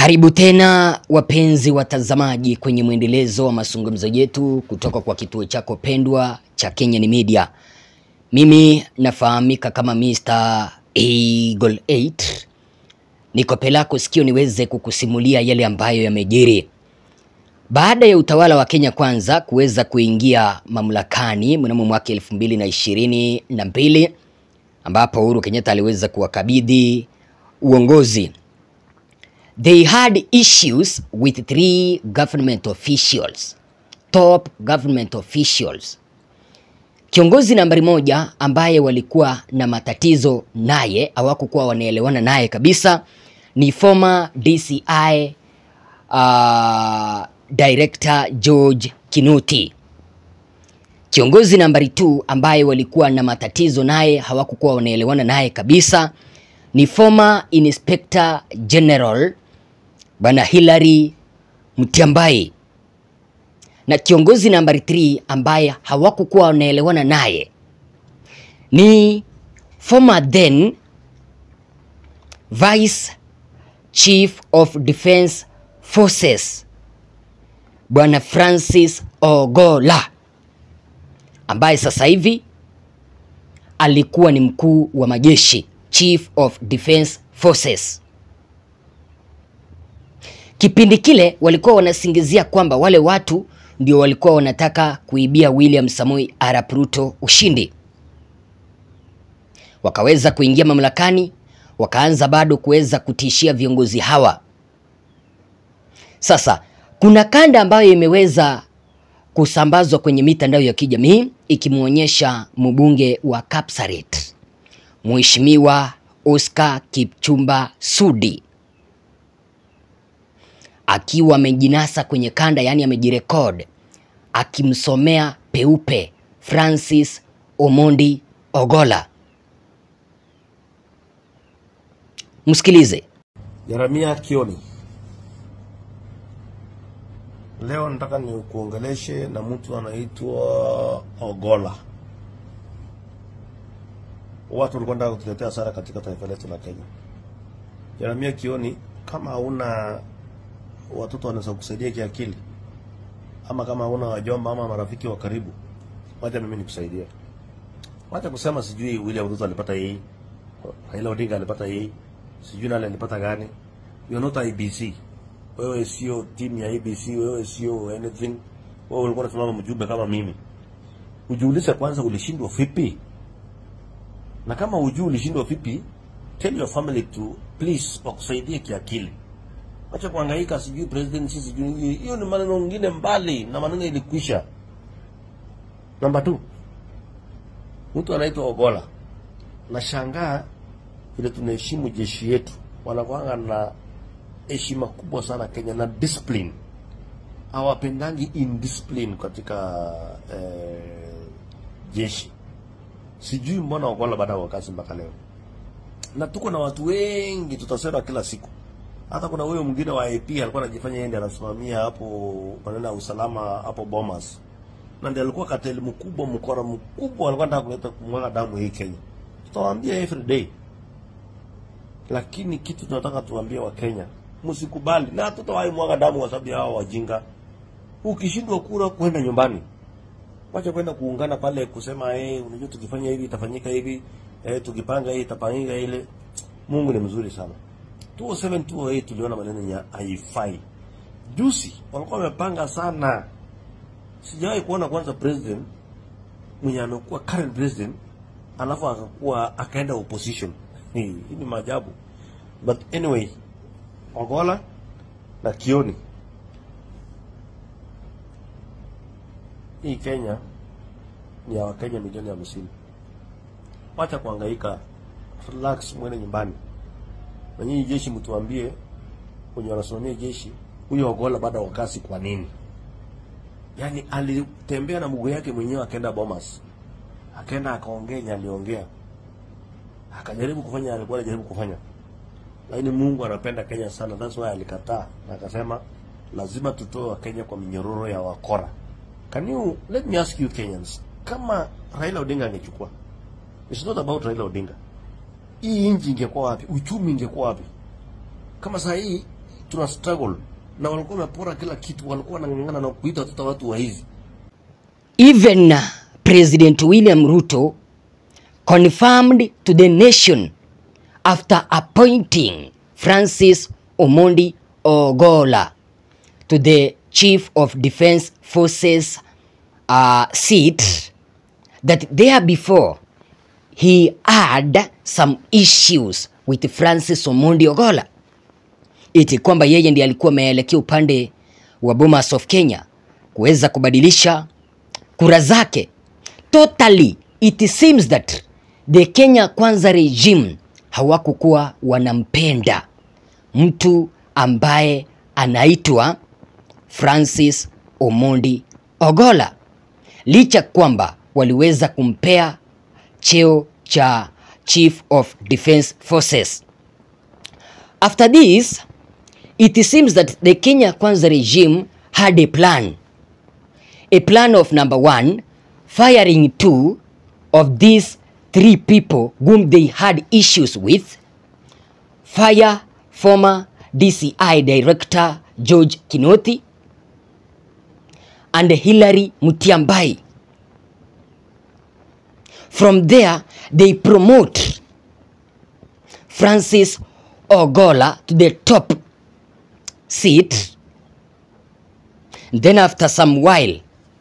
Karibu tena wapenzi watazamaji kwenye mwendelezo wa mazungumzo yetu kutoka kwa kituo chako pendwa cha Kenyan Media. Mimi nafahamika kama Mr. Eagle 8. Niko pelako sikio niweze kukusimulia yale ambayo yamejiri. Baada ya utawala wa Kenya Kwanza kuweza kuingia mamlakani mnamo mwaka elfu mbili na ishirini na mbili ambapo Uhuru Kenyatta aliweza kuwakabidhi uongozi They had issues with three government officials, top government officials. Kiongozi nambari moja ambaye walikuwa na matatizo naye, hawakukuwa wanaelewana naye kabisa ni former DCI uh, Director George Kinuti. Kiongozi nambari 2 ambaye walikuwa na matatizo naye, hawakukuwa wanaelewana naye kabisa ni former Inspector General Bwana Hilary Mutyambai, na kiongozi nambari 3 ambaye hawakukuwa wanaelewana naye ni former then Vice Chief of Defence Forces Bwana Francis Ogola ambaye sasa hivi alikuwa ni mkuu wa majeshi Chief of Defence Forces. Kipindi kile walikuwa wanasingizia kwamba wale watu ndio walikuwa wanataka kuibia William Samoei Arap Ruto ushindi. Wakaweza kuingia mamlakani, wakaanza bado kuweza kutishia viongozi hawa. Sasa kuna kanda ambayo imeweza kusambazwa kwenye mitandao ya kijamii ikimwonyesha mbunge wa Kapsaret Mheshimiwa Oscar Kipchumba Sudi akiwa amejinasa kwenye kanda, yaani amejirekod akimsomea peupe Francis Omondi Ogola. Msikilize. Jeremia Kioni, leo nataka nikuongeleshe na mtu anaitwa Ogola. Watu walikuwa wanataka kutuletea hasara katika taifa letu la Kenya. Jeremia Kioni, kama hauna watoto wanaweza kusaidia kiakili, ama kama hauna wajomba ama marafiki wa karibu, wacha mimi nikusaidie. Wacha kusema sijui William Ruto alipata hii, Raila Odinga alipata hii, sijui nani alipata gani. You are not IBC. Wewe sio timu ya IBC, wewe sio anything. Wewe ulikuwa unasimama mjumbe kama mimi. Ujiulize kwanza ulishindwa vipi? Na kama hujui ulishindwa vipi, tell your family to please wakusaidie kiakili. Acha kuhangaika sijui president sisi sijui hii. hiyo ni maneno mengine mbali na maneno ilikwisha. Namba 2. Mtu anaitwa Ogola. Nashangaa vile tunaheshimu jeshi yetu. Wanakuanga na heshima kubwa sana Kenya na discipline. Hawapendangi indiscipline katika eh, jeshi. Sijui mbona Ogola baada ya kazi mpaka leo. Na tuko na watu wengi tutasema kila siku. Hata kuna huyo mwingine wa AP alikuwa anajifanya yeye ndiye anasimamia hapo maneno ya usalama hapo Bomas. Na ndiye alikuwa kateli mkubwa, mkora mkubwa, alikuwa anataka kuleta kumwaga damu hii Kenya. Tutawaambia every day. Lakini kitu tunataka tuambie wa Kenya, msikubali na hatutawahi mwaga damu kwa sababu ya hao wajinga. Ukishindwa kura kwenda nyumbani. Wacha kwenda kuungana pale kusema eh, hey, unajua tukifanya hivi itafanyika hivi, eh, tukipanga hii itafanyika ile. Mungu ni mzuri sana. 207 208 tuliona maneno ya haifai. Juzi walikuwa wamepanga sana. Sijawahi kuona kwanza president mwenye anakuwa current president alafu akakuwa akaenda opposition. Hii ni maajabu. But anyway, Ogola na Kioni hii Kenya ni ya Wakenya milioni hamsini. Wacha kuhangaika, relax, mwende nyumbani. Na nyinyi jeshi, mtuambie wenye wanasimamia jeshi, huyo Ogola baada ya wakasi kwa nini? Yaani alitembea na mguu yake mwenyewe akaenda Bomas, akaenda akaongea yenye aliongea, akajaribu kufanya alikuwa anajaribu kufanya, lakini Mungu anapenda Kenya sana, that's why alikataa na akasema lazima tutoe Wakenya kwa minyororo ya wakora. Can you let me ask you Kenyans, kama Raila Odinga angechukua, it's not about Raila Odinga, hii nchi ingekuwa wapi? Uchumi ingekuwa wapi? Kama saa hii tuna struggle na walikuwa wamepora kila kitu, walikuwa wanang'ang'ana na kuita watoto watu wa hizi Even President William Ruto confirmed to the nation after appointing Francis Omondi Ogola to the Chief of Defense Forces uh, seat that there before he had some issues with Francis Omondi Ogola iti kwamba yeye ndiye alikuwa ameelekea upande wa Bomas of Kenya kuweza kubadilisha kura zake. Totally it seems that the Kenya Kwanza regime hawakukuwa wanampenda mtu ambaye anaitwa Francis Omondi Ogola, licha kwamba waliweza kumpea cheo cha Chief of Defense Forces. After this, it seems that the Kenya Kwanza regime had a plan. A plan of number one, firing two of these three people whom they had issues with. Fire former DCI Director George Kinoti and Hilary Mutiambai. From there, they promote Francis Ogola to the top seat. Then after some while,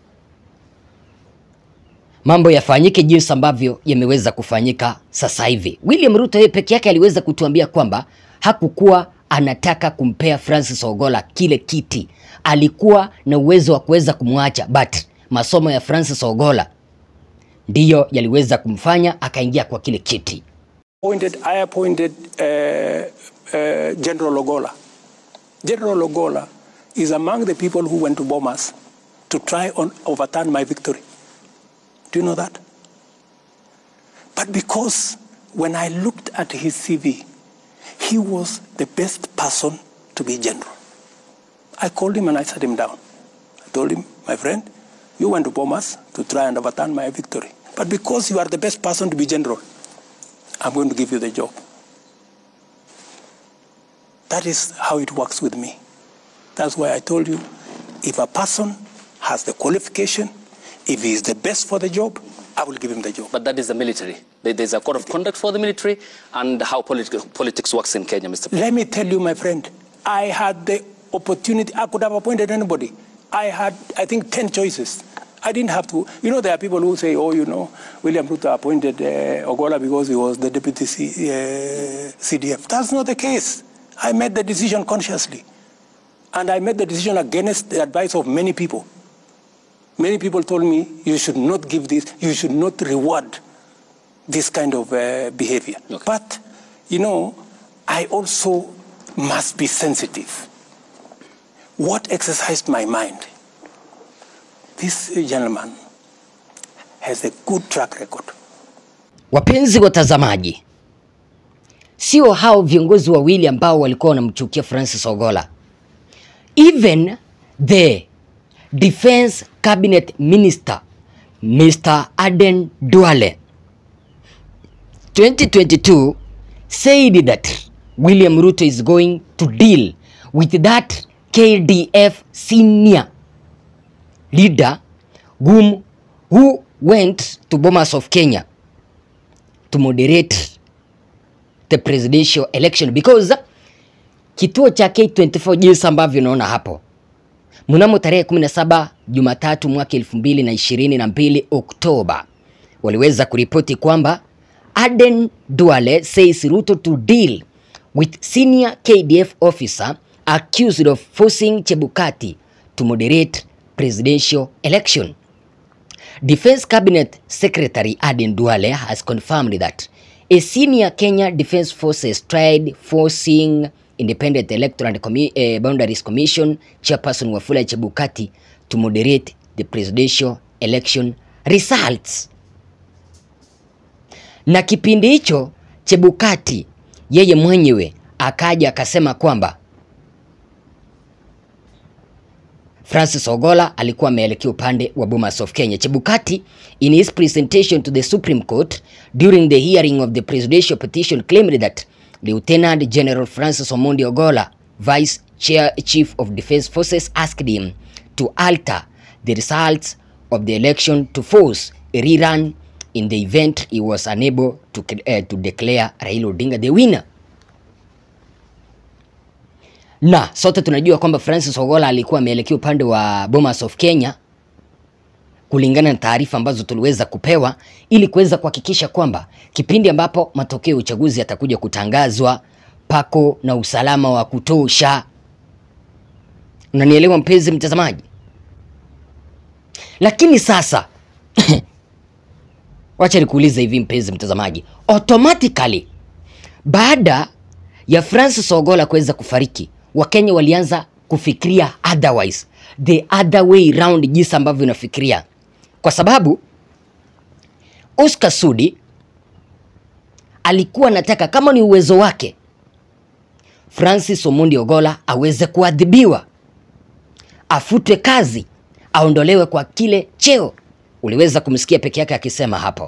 mambo yafanyike jinsi ambavyo yameweza kufanyika sasa hivi. William Ruto yeye peke yake aliweza kutuambia kwamba hakukuwa anataka kumpea Francis Ogola kile kiti, alikuwa na uwezo wa kuweza kumwacha, but masomo ya Francis Ogola ndiyo yaliweza kumfanya akaingia kwa kile kiti. appointed, I appointed uh, uh, General Ogola. General Ogola is among the people who went to Bomas to try and overturn my victory. Do you know that? But because when I looked at his CV, he was the best person to be general. I called him and I sat him down. I told him, my friend, you went to Bomas to try and overturn my victory. But because you are the best person to be general, I'm going to give you the job. That is how it works with me. That's why I told you if a person has the qualification, if he is the best for the job, I will give him the job. But that is the military. There- There's a code of conduct for the military and how politi- politics works in Kenya, Mr. President. Let me tell you, my friend, I had the opportunity, I could have appointed anybody. I had, I think, 10 choices. I didn't have to. You know, there are people who say, oh, you know, William Ruto appointed uh, Ogola because he was the deputy C, uh, CDF. That's not the case. I made the decision consciously. And I made the decision against the advice of many people. Many people told me, you should not give this, you should not reward this kind of uh, behavior. Okay. But, you know, I also must be sensitive. What exercised my mind? This gentleman has a good track record. Wapenzi watazamaji, sio hao viongozi wawili ambao walikuwa wanamchukia Francis Ogola. Even the defense cabinet minister Mr. Aden Duale 2022 said that William Ruto is going to deal with that KDF senior leader whom who went to Bomas of Kenya to moderate the presidential election because kituo cha K24 jinsi ambavyo unaona hapo mnamo tarehe 17 Jumatatu mwaka 2022 Oktoba waliweza kuripoti kwamba Aden Duale says Ruto to deal with senior KDF officer accused of forcing Chebukati to moderate presidential election. Defense Cabinet Secretary Aden Duale has confirmed that a senior Kenya Defense Forces tried forcing Independent Electoral and Commi eh, Boundaries Commission chairperson Wafula Chebukati to moderate the presidential election results. Na kipindi hicho Chebukati yeye mwenyewe akaja akasema kwamba Francis Ogola alikuwa ameelekea upande wa Bomas of Kenya. Chebukati in his presentation to the Supreme Court during the hearing of the presidential petition claimed that Lieutenant General Francis Omondi Ogola, Vice chair, chief of defense forces asked him to alter the results of the election to force a rerun in the event he was unable to, uh, to declare Raila Odinga the winner. Na sote tunajua kwamba Francis Ogola alikuwa ameelekea upande wa Bomas of Kenya kulingana na taarifa ambazo tuliweza kupewa ili kuweza kuhakikisha kwamba kipindi ambapo matokeo ya uchaguzi yatakuja kutangazwa pako na usalama wa kutosha. Unanielewa mpenzi mtazamaji? Lakini sasa wacha nikuulize hivi mpenzi mtazamaji, automatically baada ya Francis Ogola kuweza kufariki, Wakenya walianza kufikiria otherwise, the other way round, jinsi ambavyo unafikiria, kwa sababu Oscar Sudi alikuwa anataka kama ni uwezo wake Francis Omondi Ogola aweze kuadhibiwa, afutwe kazi, aondolewe kwa kile cheo. Uliweza kumsikia peke yake akisema hapo.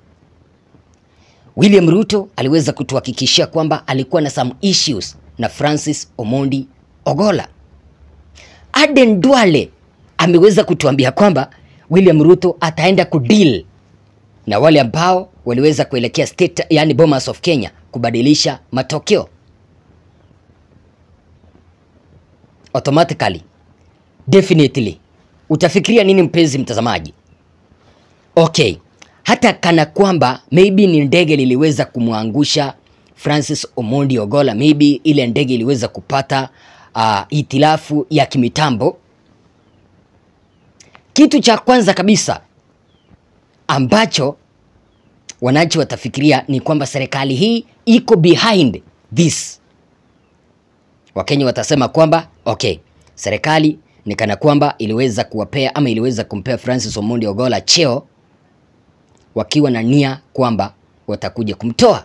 William Ruto aliweza kutuhakikishia kwamba alikuwa na some issues na Francis Omondi Ogola. Aden Duale ameweza kutuambia kwamba William Ruto ataenda kudeal na wale ambao waliweza kuelekea state, yani Bomas of Kenya kubadilisha matokeo. Automatically, definitely utafikiria nini mpenzi mtazamaji? Okay, hata kana kwamba maybe ni ndege liliweza kumwangusha Francis Omondi Ogola, maybe ile ndege iliweza kupata uh, itilafu ya kimitambo. Kitu cha kwanza kabisa ambacho wananchi watafikiria ni kwamba serikali hii iko behind this. Wakenya watasema kwamba okay, serikali ni kana kwamba iliweza kuwapea ama iliweza kumpea Francis Omondi Ogola cheo wakiwa na nia kwamba watakuja kumtoa.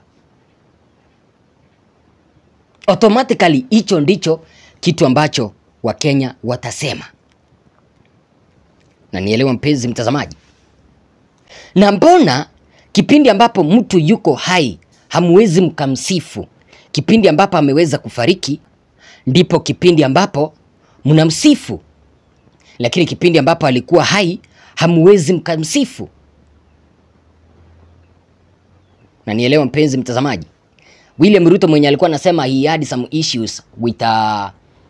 Automatically hicho ndicho kitu ambacho Wakenya watasema, na nielewa mpenzi mtazamaji. Na mbona kipindi ambapo mtu yuko hai hamwezi mkamsifu, kipindi ambapo ameweza kufariki ndipo kipindi ambapo mnamsifu, lakini kipindi ambapo alikuwa hai hamwezi mkamsifu? Na nielewa mpenzi mtazamaji. William Ruto mwenye alikuwa anasema he had some issues with uh,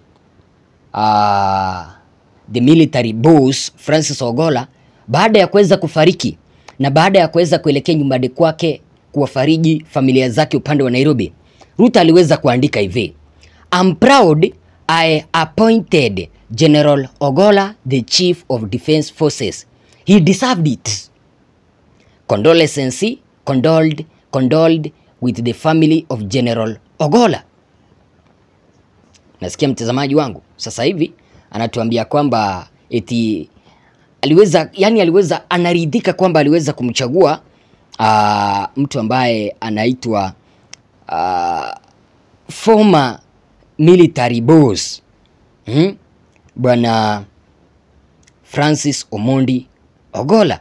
uh, the military boss Francis Ogola baada ya kuweza kufariki na baada ya kuweza kuelekea nyumbani kwake kuwafariji familia zake upande wa Nairobi, Ruto aliweza kuandika hivi: I'm proud I appointed General Ogola the Chief of Defense Forces. He deserved it. Condolences condoled, condoled with the family of General Ogola. Nasikia mtazamaji wangu sasa hivi anatuambia kwamba eti aliweza yani, aliweza anaridhika kwamba aliweza kumchagua uh, mtu ambaye anaitwa uh, former military boss hmm? Bwana Francis Omondi Ogola.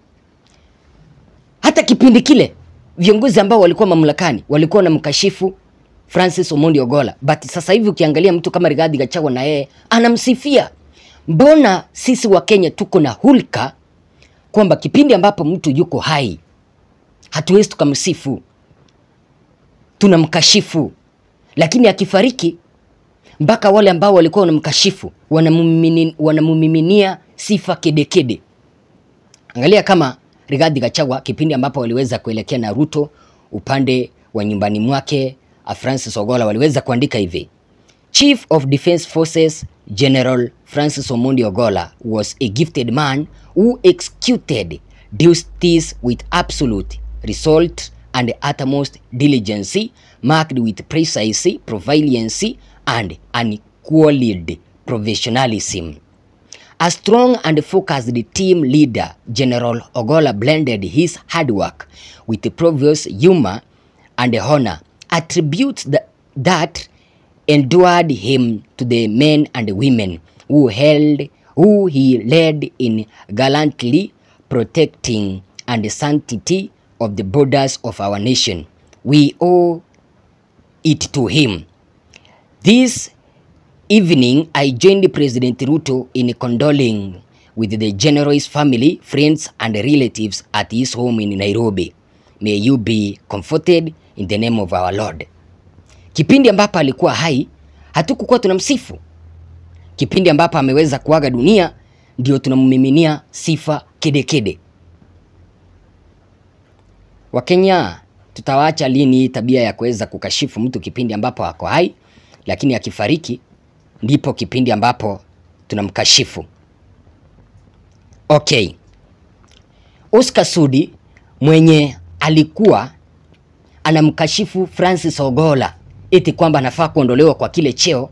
Hata kipindi kile viongozi ambao walikuwa mamlakani walikuwa na mkashifu Francis Omondi Ogola, but sasa hivi ukiangalia mtu kama Rigathi Gachagua na yeye anamsifia. Mbona sisi wa Kenya tuko na hulka kwamba kipindi ambapo mtu yuko hai hatuwezi tukamsifu, tunamkashifu, lakini akifariki mpaka wale ambao walikuwa wanamkashifu wanamumini- wanamumiminia sifa kedekede. Angalia kama Rigathi Gachagua kipindi ambapo waliweza kuelekea na Ruto upande wa nyumbani mwake, a Francis Ogola waliweza kuandika hivi: Chief of Defense Forces General Francis Omondi Ogola was a gifted man who executed duties with absolute result and utmost diligence, marked with precision, proficiency, and unqualified professionalism. A strong and focused team leader, General Ogola blended his hard work with the previous humor and honor, attributes that, that endured him to the men and women who held who he led in gallantly protecting and the sanctity of the borders of our nation. We owe it to him. This evening, I joined President Ruto in condoling with the general's family, friends, and relatives at his home in Nairobi. May you be comforted in the name of our Lord. Kipindi ambapo alikuwa hai, hatukukuwa tunamsifu. Kipindi ambapo ameweza kuaga dunia, ndio tunammiminia sifa kedekede. Wakenya, tutawaacha lini hii tabia ya kuweza kukashifu mtu kipindi ambapo ako hai, lakini akifariki ndipo kipindi ambapo tunamkashifu. Okay. Oscar Sudi mwenye alikuwa anamkashifu Francis Ogola eti kwamba anafaa kuondolewa kwa kile cheo,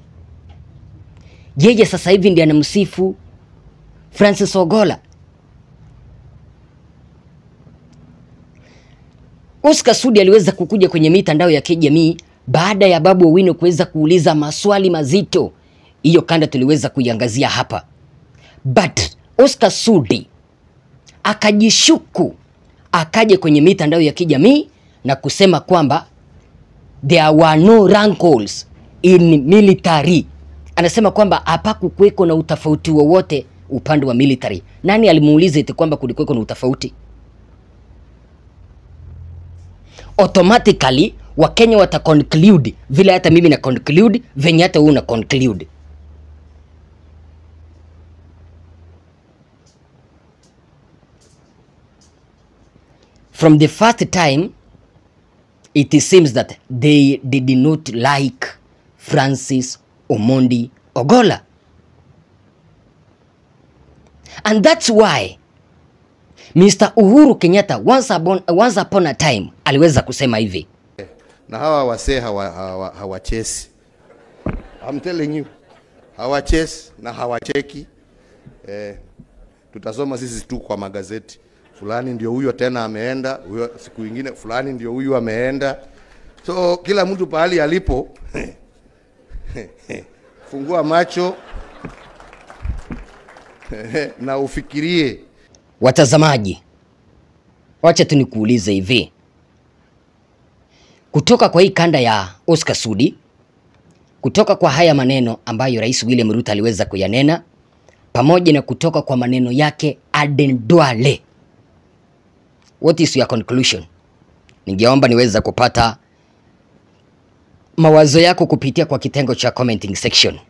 yeye sasa hivi ndiye anamsifu Francis Ogola. Oscar Sudi aliweza kukuja kwenye mitandao ya kijamii baada ya Babu Owino kuweza kuuliza maswali mazito. Hiyo kanda tuliweza kuiangazia hapa, but Oscar Sudi akajishuku, akaja kwenye mitandao ya kijamii na kusema kwamba there were no rankles in military. Anasema kwamba hapakukuweko na utofauti wowote upande wa military. Nani alimuuliza eti kwamba kulikuweko na utofauti? automatically Wakenya wata conclude vile hata mimi na conclude venye hata wewe una conclude. From the first time it seems that they, they did not like Francis Omondi Ogola. And that's why Mr. Uhuru Kenyatta once upon, once upon a time aliweza kusema hivi. na hawa wasee hawa, hawa, hawachesi I'm telling you hawachesi na hawacheki eh, tutasoma sisi tu kwa magazeti fulani ndio huyo tena ameenda huyo siku ingine fulani ndio huyu ameenda so kila mtu pahali alipo fungua macho na ufikirie Watazamaji, wacha tu nikuulize hivi, kutoka kwa hii kanda ya Oscar Sudi, kutoka kwa haya maneno ambayo Rais William Ruto aliweza kuyanena, pamoja na kutoka kwa maneno yake Aden Duale, what is your conclusion? Ningeomba niweza kupata mawazo yako kupitia kwa kitengo cha commenting section.